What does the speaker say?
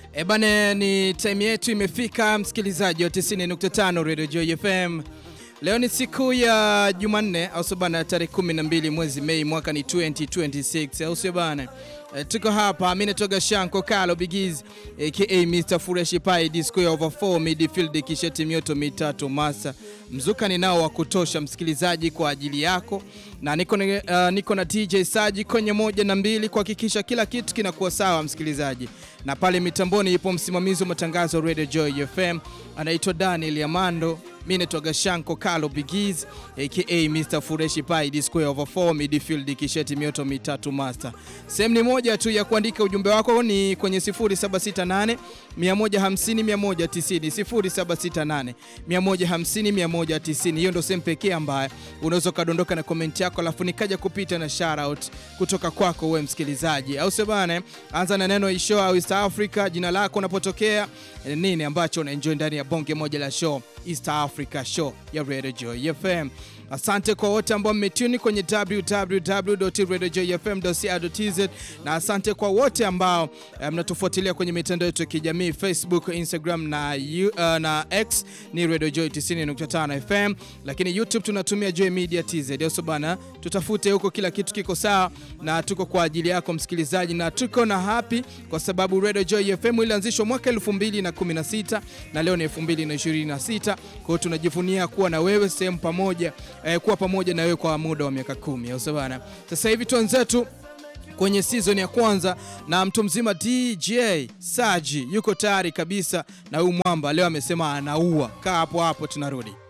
E bane, ni time yetu imefika, msikilizaji wa 90.5 Radio Joy FM. Leo ni siku ya Jumanne au sio bana, tarehe 12 mwezi Mei mwaka ni 2026 au sio bana? E, tuko hapa, mimi natoka Shanko Kalo Bigiz aka Mr Fresh Pie Disco ya over 4 midfield kisheti mioto mitatu masa mzuka ninao wa kutosha msikilizaji, kwa ajili yako na niko, uh, niko na DJ Saji kwenye moja na mbili kuhakikisha kila kitu kinakuwa sawa msikilizaji, na pale mitamboni ipo msimamizi wa matangazo Radio Joy FM anaitwa Daniel Yamando. Mimi naitwa Gashanko Kalo Bigiz aka Mr Fureshi Pai Disco over 4 midfield kisheti mioto mitatu master. Sehemu ni moja tu ya kuandika ujumbe wako ni kwenye 0768 150 190 0768 150 190. Hiyo ndio sehemu pekee ambayo unaweza ukadondoka na komenti yako, alafu nikaja kupita na shout out kutoka kwako wewe msikilizaji, au sio bana? Anza na neno isho au East Africa, jina lako, unapotokea nini ambacho unaenjoy ndani ya bonge moja la show East Africa show ya Radio Joy FM. Asante kwa wote ambao mmetuni kwenye www.radiojoyfm.co.tz na asante kwa wote ambao mnatufuatilia um, kwenye mitandao yetu ya kijamii Facebook, Instagram na, uh, na X ni Radio Joy 90.5 FM, lakini YouTube tunatumia Joy Media TZ. Yoso bana, tutafute huko, kila kitu kiko sawa na tuko kwa ajili yako msikilizaji, na tuko na happy kwa sababu Radio Joy FM ilianzishwa mwaka 2016 na leo ni 2026. Kwa hiyo tunajivunia kuwa na wewe sehemu pamoja eh, kuwa pamoja na wewe kwa muda wa miaka kumi au bana. Sasa hivi tuanzetu kwenye season ya kwanza na mtu mzima DJ Saji yuko tayari kabisa na huyu mwamba leo amesema anaua. Kaa hapo hapo, tunarudi.